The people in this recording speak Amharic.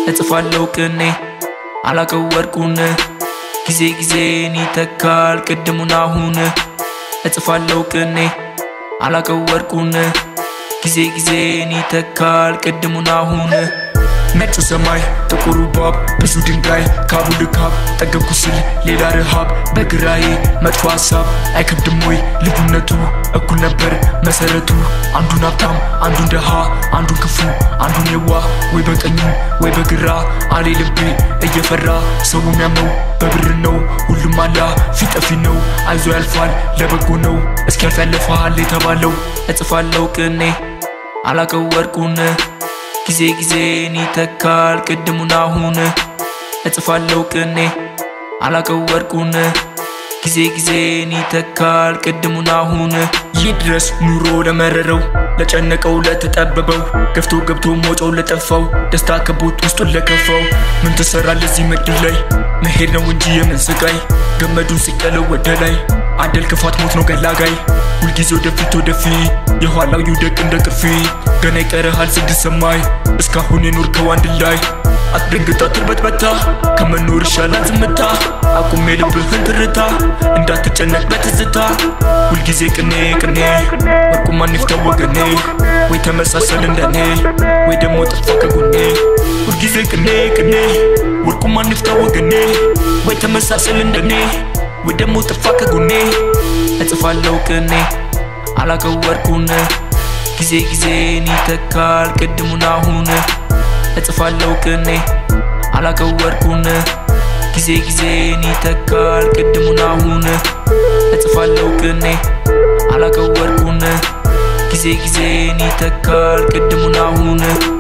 እጽፋለው ቅኔ አላቀው ወርቁን ጊዜ ጊዜን ይተካል ቅድሙን አሁን እጽፋለው ቅኔ አላቀው ወርቁን ጊዜ ጊዜን ይተካል ቅድሙን አሁን ነጩ ሰማይ ጥቁሩ ባብ ብዙ ድንጋይ ካቡ ልካብ ጠገብኩ ስል ሌላ ረሃብ በግራዬ መጥፎ ሀሳብ አይከብድም ወይ ልዩነቱ እኩል ነበር መሰረቱ አንዱን ሀብታም አንዱን ደሃ አንዱን ክፉ አንዱን የዋ ወይ በቀኙ ወይ በግራ አሌ ልቤ እየፈራ ሰው የሚያምነው በብር ነው ሁሉም አላ ፊት ጠፊ ነው አይዞ ያልፋል ለበጎ ነው እስኪያልፍ ያለፋል የተባለው እጽፋለው ቅኔ አላቀው ወርቁን ጊዜ ጊዜን ይተካል ቅድሙን አሁን እጽፋለው ቅኔ አላቀው ወርቁን ጊዜ ጊዜን ይተካል ቅድሙን አሁን ይህ ድረስ ኑሮ ለመረረው ለጨነቀው ለተጠበበው ገፍቶ ገብቶ ሞጮው ለጠፋው ደስታ ከቦት ውስጡን ለከፋው ምን ትሰራለህ እዚህ ምድር ላይ መሄድ ነው እንጂ የምን ስቃይ ገመዱን ሲቀለው ወደ ላይ አደል ክፋት ሞት ነው ገላጋይ ሁልጊዜ ወደፊት ወደፊት የኋላው ይውደቅ እንደ ቅርፊ ገና ይቀርሃል ስድስት ሰማይ እስካሁን የኖርከው አንድ ላይ አትደንግጣ ትርበትበታ ከመኖር ይሻላል ዝምታ አቁሜ ልብህን ትርታ እንዳትጨነቅ በትዝታ ሁልጊዜ ቅኔ ቅኔ ወርቁ ማን ይፍታው ወገኔ ወይ ተመሳሰል እንደኔ ወይ ደግሞ ጥፋ ከጎኔ ሁልጊዜ ቅኔ ቅኔ ወርቁ ማን ይፍታው ወገኔ ወይ ተመሳሰል እንደኔ ወይ ደግሞ ጥፋ ከጎኔ እጽፋለው ቅኔ አላቀው ወርቁን ጊዜ ጊዜን ይተካል ቅድሙን አሁን እጽፋለው ቅኔ አላቀው ወርቁን ጊዜ ጊዜን ይተካል ቅድሙን አሁን እጽፋለው ቅኔ አላቀው ወርቁን ጊዜ ጊዜን ይተካል ቅድሙን አሁን